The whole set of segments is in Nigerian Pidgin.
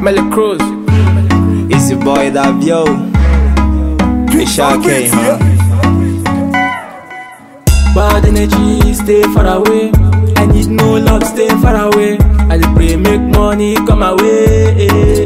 Kimberly Cruz. It's your boy Davio. It's K, huh? Bad energy, stay far away. I need no love, stay far away. I dey pray, make money come my way.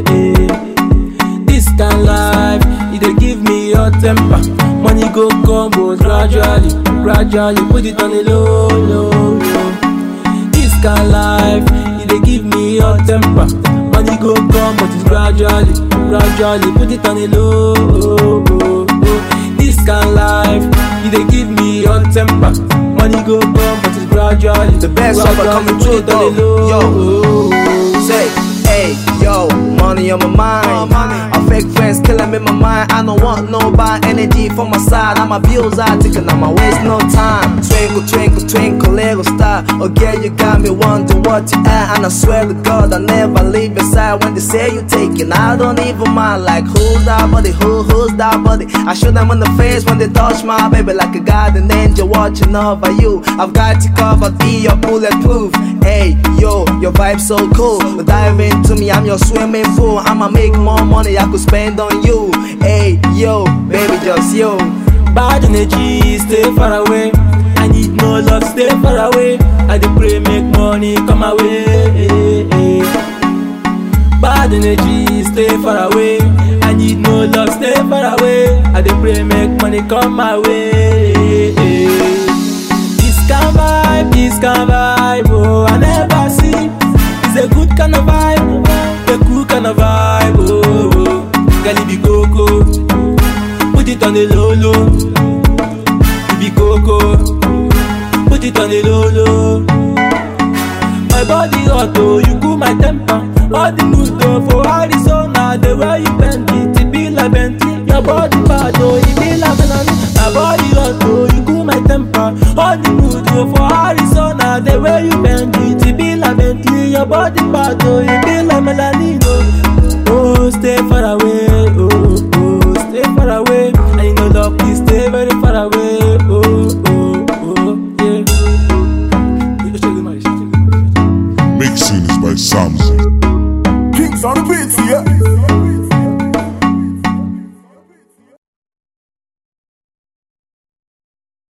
This kind life, it dey give me your temper. Money go come, but gradually, gradually, put it on the low, low, low. This kind life, it dey give me your temper. Money go come, but it's gradually, gradually, put it on the low, low, low. This kind life, it dey give me your temper. Money go come, but it's gradually. The best rapper gradually, coming put through it on the though. low. Yo, say, hey, yo, money on my mind. A fake friends killing me my mind. I don't want no bad energy from my side. I'm a bills I taking, I'ma waste no time. Twinkle, twinkle, twinkle, little star. Okay, you got me wondering what you at. And I swear to God, I never leave your side when they say you taking. I don't even mind, like, who's that buddy? Who, who's that buddy? I shoot them in the face when they touch my baby, like a guardian angel watching over you. I've got to cover, be your bulletproof. Hey, yo, your vibe so cool. Dive into me, I'm your swimming pool. I'ma make more money I could spend on you. Hey, yo, baby, just yo. Bad energy, stay far away. I need no love, stay far away. I dey pray, make money come my way. Bad energy, stay far away. I need no love, stay far away. I dey pray, make money come my way. This kind vibe, this kind vibe, oh, I never see. It's a good kind of vibe, a cool kind of vibe, oh. oh. Girl, it be coco, put it on the low low. It be coco, put it on the low low. My body hot oh, you cool my temper. All the mood oh, for Arizona, the way you bend it, it be like Bentley. Your body bad oh, it be like Melanie. My body hot oh, you cool my temper. All the mood oh, for Arizona, the way you bend it, it be like Bentley. Your body bad oh, it be like Melanie. Oh, oh stay far away, oh, oh, stay far away. I need no love, please stay very far away. Oh, oh, oh, yeah. Mixing is by Samson. Kings on the beat, yeah.